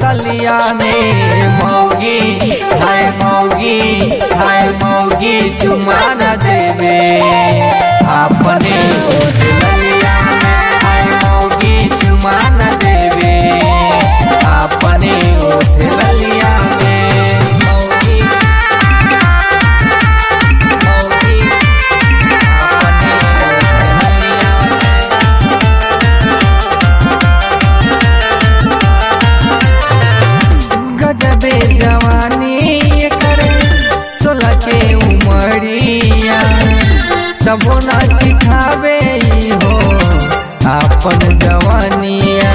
गलिया में मौगी हाय मौगी हाय मौगी चुमा न देवे अपने ओठ गलिया में हाय मौगी चुमा न देवे अपने ओठ गलिया में मौगी मौगी अपने ओठ गलिया में गजबे जवानी करे सोलह के उमरिया तबो ना सिखावे ई हो आपन जवानिया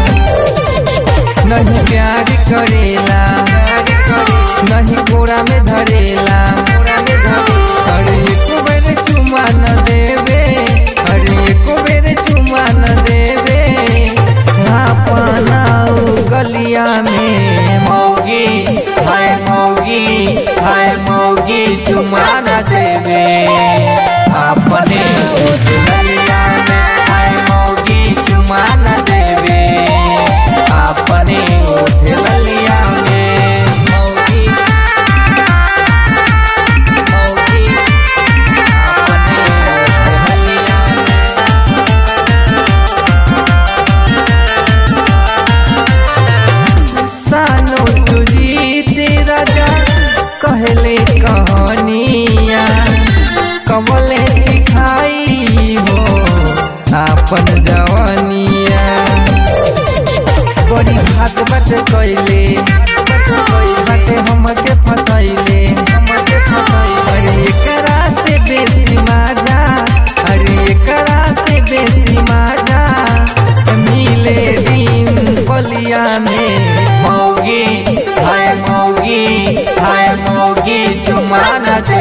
नहीं प्यार करेला नहीं कोरा में धरेला अरे एको बेर चुमा न देवे अरे एको बेर चुमा न देवे अपना गलिया में मौगी हाय मौगी हाय मौगी चुमा न देवे अपने ओठ गलिया में हाय मौगी चुमा न देवे अपने ओठ गलिया में मौगी मौगी अपने ओठ गलिया में सानो सुजीत राजा कहले कहानिया कमले सिखाई हो आपन जवानिया बड़ी भात बट कैले बाटे हमके फसैले अरे एकरा से बेसी माजा अरे एकरा से बेसी माजा मिले दिन बलिया में मौगी हाय मौगी हाय मौगी चुमा न